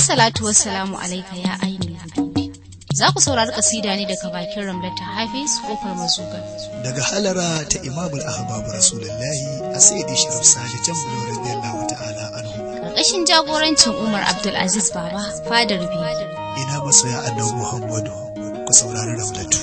Assalatu wassalamu alaika ya ainihin Za ku saurari kasida ne daga bakin Ramlata Hafiz kofar mazuga. daga halara ta imamul ahbabu rasulullahi a sayyidi sharif sani can bulo radiyallahu ta'ala anhu Karkashin jagorancin Umar Abdulaziz Baba fadar biyu. ina masoya annabi muhammadu ku saurari ramlatu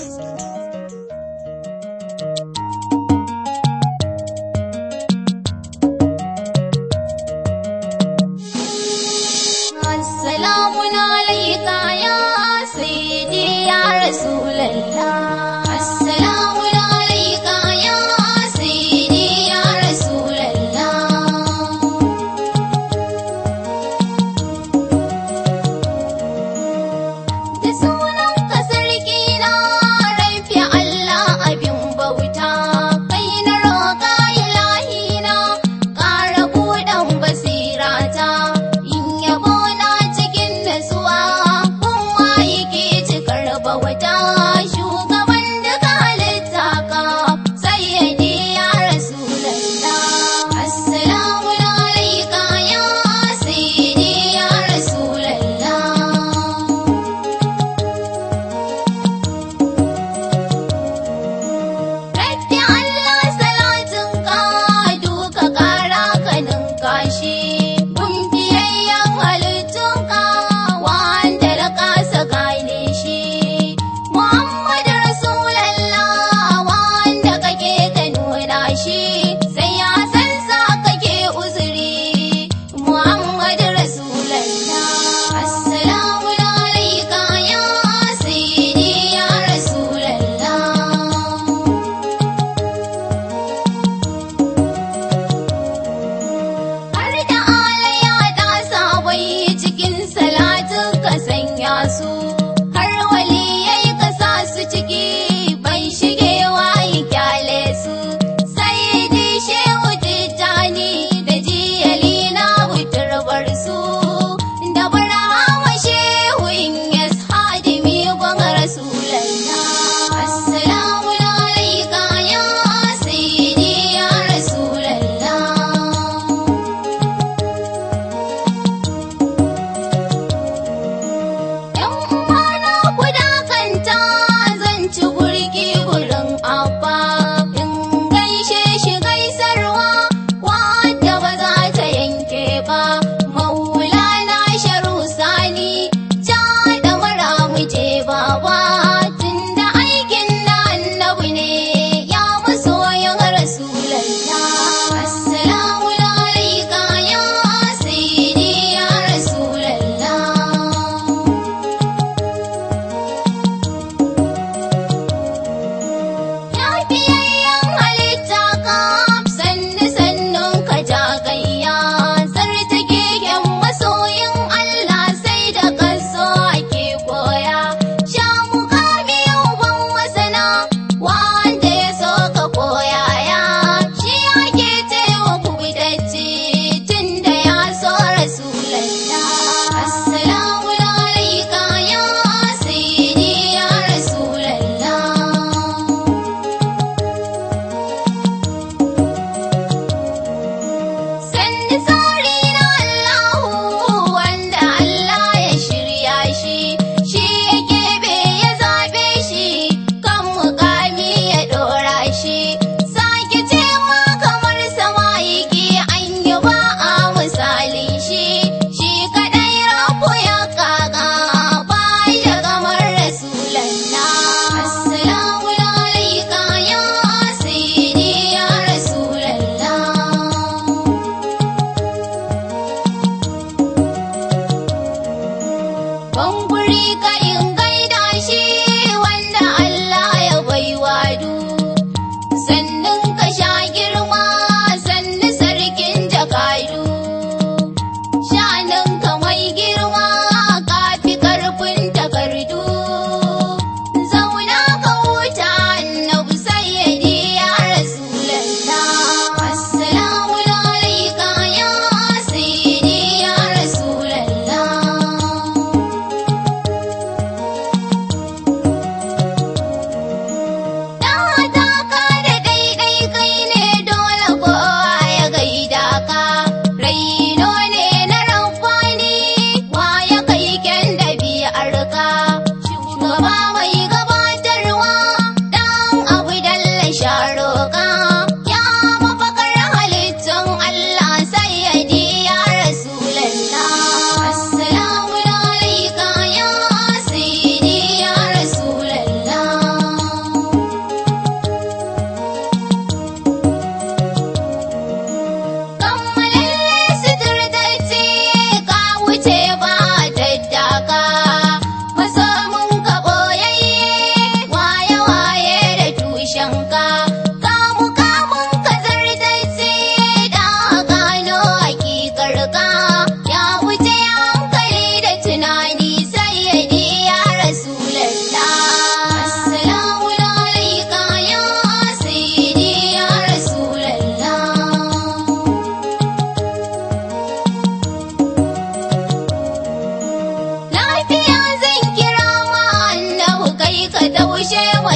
السلام عليك يا سيدي يا رسول الله السلام عليك يا سيدي يا رسول الله da sunan ka sarki na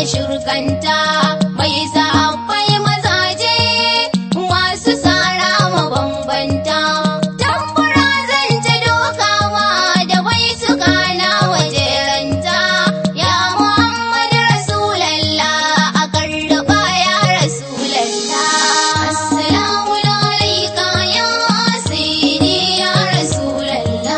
shirkanta mai sahabbai mazaje masu tsara mabambanta tambura zan ta dokawa da bai su gana wajeranta ya muhammadu rasulallah a karraba ya rasulallah assalamu alaika ya sayyidi ya rasulallah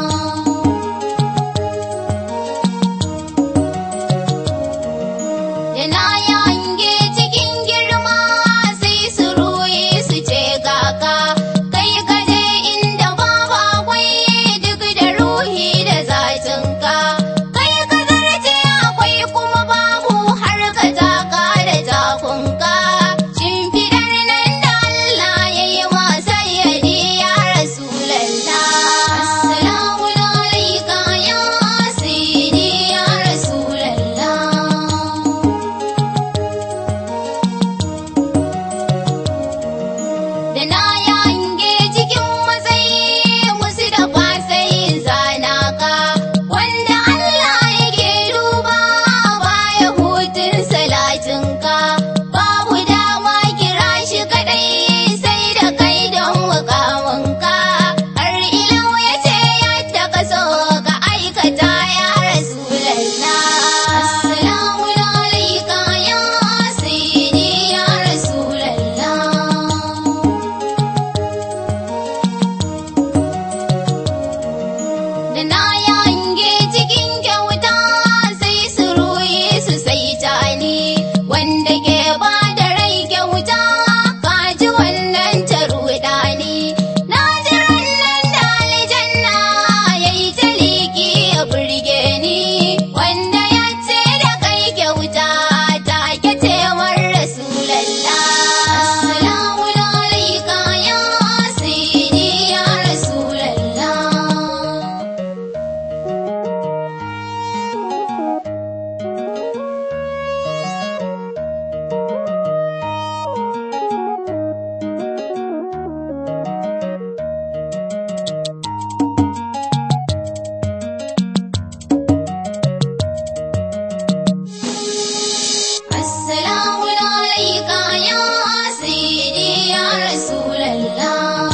da na yange cikin girma sai su ruye su ce kaka kai ka je inda babu akwai duk da ruhi da zatinka kai ka zarce akwai kuma babu har ka taka da takunka shimfidar nan da Allah ya yi masa yadi ya rasulallah assalamu alaika ya sayyidi ya rasulallah da na yange cikin matsayi musu da fasai zana ka wanda Allah yake duba baya hutun salatin ka babu dama kira shi kadai sai da kai don mukamin ka har ilau ya ce yadda ka so ka aikata ya rasulallah assalamu alaika ya sayyidi ya rasulallah da na yange cikin kyauta sai su ruye su sai tani wanda ke ba da rai kyauta kaji wannan ta ruɗa ni na ji rannan da aljanna ya yi ta liki ya burge ni wanda ya ce da kai kyauta ta ke cewar rasulallah assalamu alaika ya sayyidi ya rasulallah Assalamu alaika ya sayyidi ya rasulallah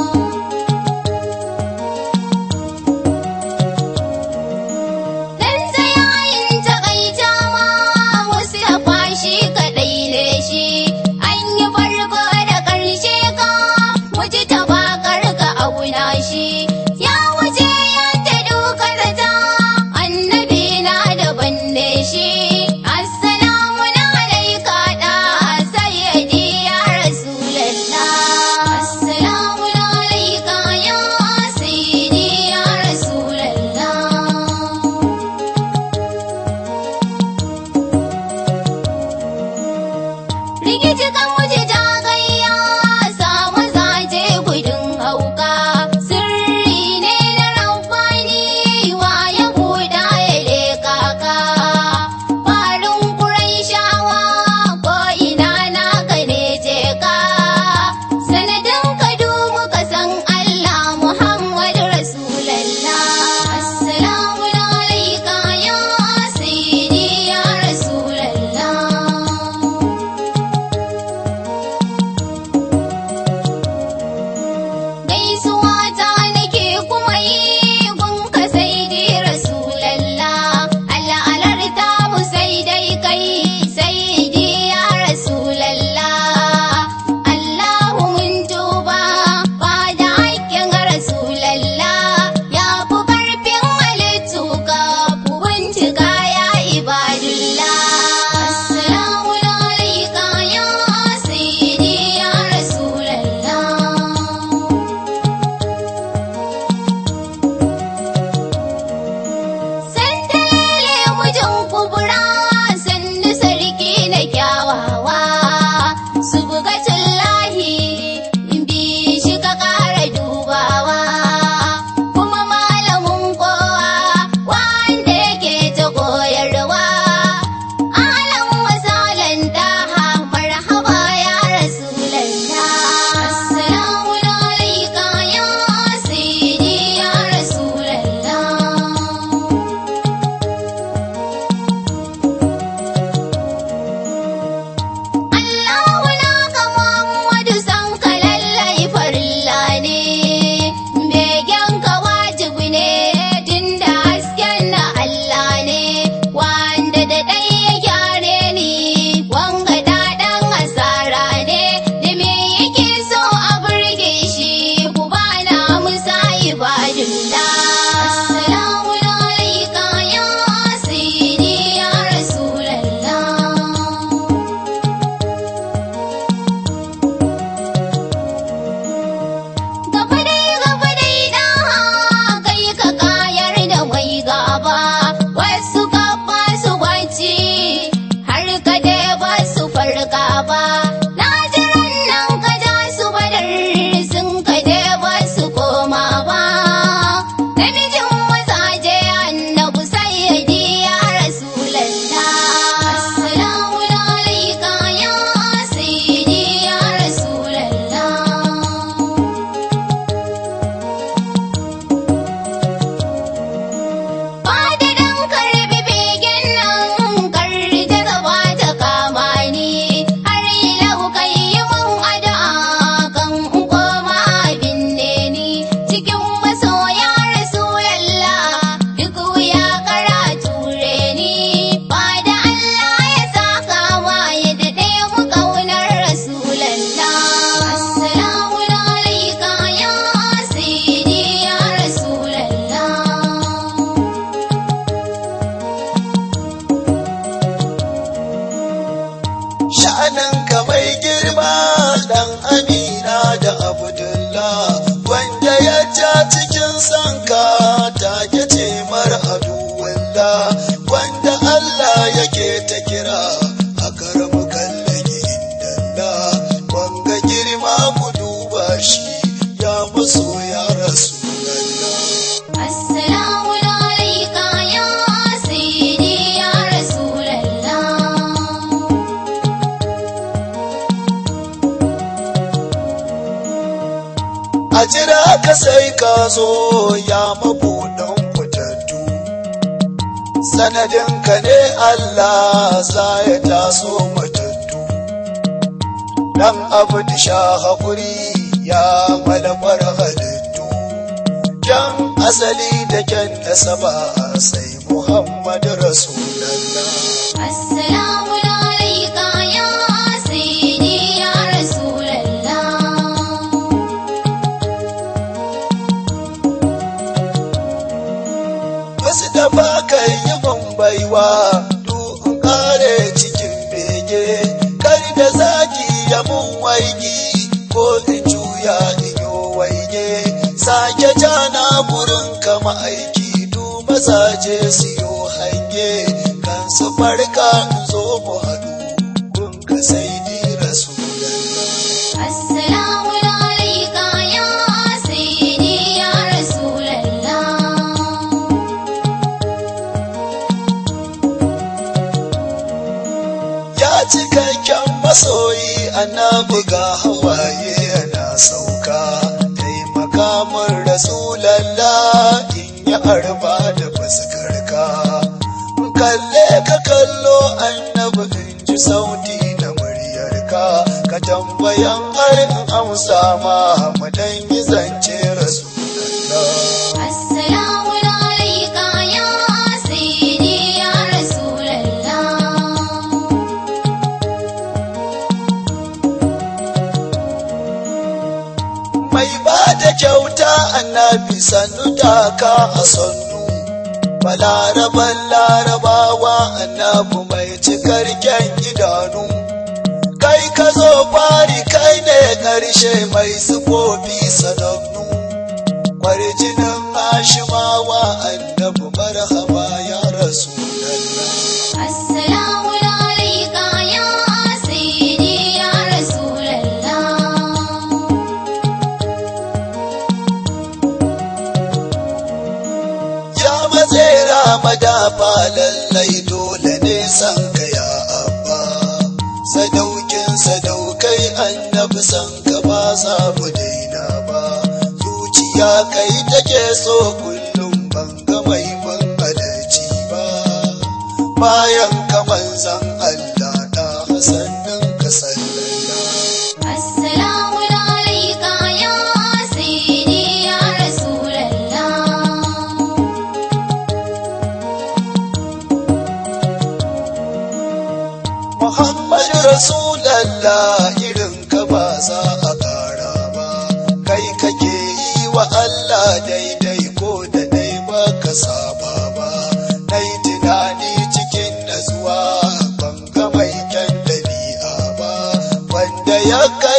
Dan tsayayin takaita ma wasu da fashi kaɗai ne shi an yi farko da ƙarshe ka wuce ta bakar ka auna shi ya wuce yadda duka zata annabi na daban ne shi assalamu alaika da sayyidi ya rasulallah assalamu alaika ya sayyidi ya rasulallah rikici kan wuce ta gayya samu zaje gudun hauka sirri san ka take ce mara aduwalla wanda Allah yake ta kira a karamu kallage indalla wanga girma ku duba shi ya maso ya rasu Assalamu alaika ya sayyidi ya Rasulallah. a jira ka sai ka zo ya mabuɗan fitattu sanadinka ne Allah za ya taso matattu dan abu da sha haƙuri ya malafar halittu kyan asali da kyan nasaba sai Muhammadu Rasulallah Assalamu alaika ya sayyidi ya Rasulallah. wasu da ba kan yi baiwa in kare cikin bege kar da zaki ya mun waigi ko in juya in yo waige sake jana gurin kama aiki du mazaje su yo hange kan su farka in zo mu haɗu kun ka sai ni rasulallah Assalamu alaika ya sayyidi ya Rasulallah. ya cikakken masoyi annabi ga hawaye yana sauka taimaka min rasulallah in yi arba da fuskarka kalle ka kallo annabi in ji sauti na muryarka ka tambayan har in amsa ma mu dan yi zance rasulallah Assalamu alaika ya sayyidi ya Rasulallah. mai ba da kyauta annabi sannu taka a sannu balaraban larabawa annabi mai cikar kyan idanu kai ka zo fari kai ne ƙarshe mai sufofi sanannu kwarjinin hashimawa annabi marhaba ya rasu Assalamu alaika ya sayyidi ya Rasulallah. ya matsera madafa lallai dole ne san ka ya abba sadaukin sadaukai annabi san ka ba za mu daina ba zuciya kai take so kullum ban ga mai mun halarci ba bayan ka manzan Allah da hasannin ka sallallahu Assalamu alaika ya sayyidi ya Rasulallah. Muhammadu Rasulallah irin ka ba za a ƙara ba, kai kake yi wa Allah daidai ko da dai ba ka saba ba, na yi tunani cikin natsuwa ban ga mai kyan ɗabi'a ba, wanda ya kai